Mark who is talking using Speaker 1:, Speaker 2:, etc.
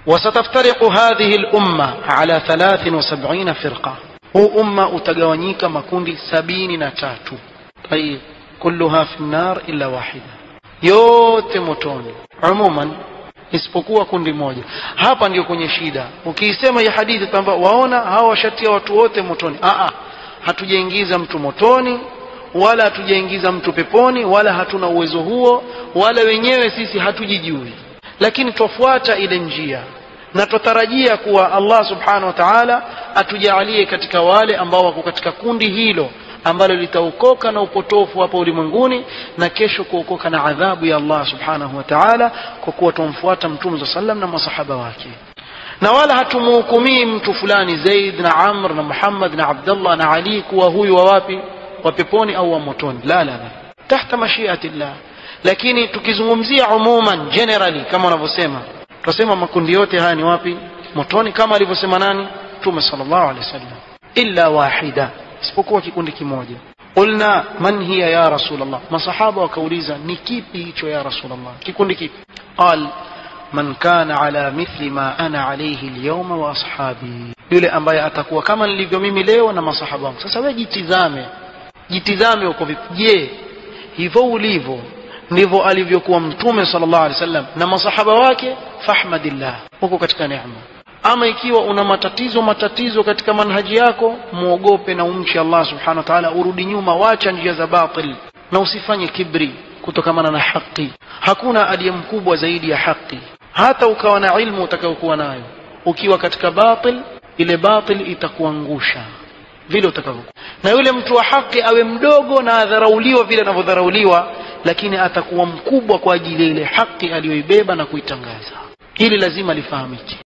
Speaker 1: وستفترق هذه الأمة على ثلاث وسبعين فرقة هو أمة أتقوانيك مكوندي سبين نتاتو طيب كلها في النار إلا واحدة yote motoni umuman isipokuwa kundi moja hapa ndio kwenye shida ukiisema hii hadithi kwamba waona hawa washatia watu wote motoni Aa, hatujaingiza mtu motoni wala hatujaingiza mtu peponi wala hatuna uwezo huo wala wenyewe sisi hatujijui lakini twafuata ile njia na twatarajia kuwa Allah subhanahu wa ta'ala atujaalie katika wale ambao wako katika kundi hilo ambalo litaokoka na upotofu hapa ulimwenguni na kesho kuokoka na adhabu ya Allah subhanahu wa ta'ala kwa kuwa tumfuata mtume sallam na masahaba wake na wala hatumuhukumii mtu fulani Zaid na Amr na Muhammad na Abdullah na Ali kuwa huyu wa wapi wa peponi au wa motoni la la la tahta mashiati llah lakini tukizungumzia umuman generally kama wanavyosema tunasema makundi yote haya ni wapi motoni kama alivyosema nani mtume sallallahu alaihi wasallam illa wahida isipokuwa kikundi kimoja qulna man hiya ya rasulullah masahaba wakauliza ni kipi hicho ya rasulullah kikundi kipi qal man kana ala mithli ma ana alayhi alyawma wa ashabi yule ambaye atakuwa kama nilivyo mimi leo na masahaba wangu sasa wewe jitizame jitizame uko vipi je hivyo ulivyo ndivyo alivyokuwa mtume sallallahu alaihi wasallam na masahaba wake fahmadillah huko katika neema ama ikiwa una matatizo matatizo katika manhaji yako muogope na umche Allah subhanahu wa ta'ala urudi nyuma wacha njia za batil na usifanye kibri kutokamana na haki hakuna aliye mkubwa zaidi ya haki hata ukawa na ilmu utakayokuwa nayo ukiwa katika batil ile batil itakuangusha vile utakavyokuwa na yule mtu wa haki awe mdogo na adharauliwa vile anavyodharauliwa lakini atakuwa mkubwa kwa ajili ya ile haki aliyoibeba na kuitangaza hili lazima lifahamike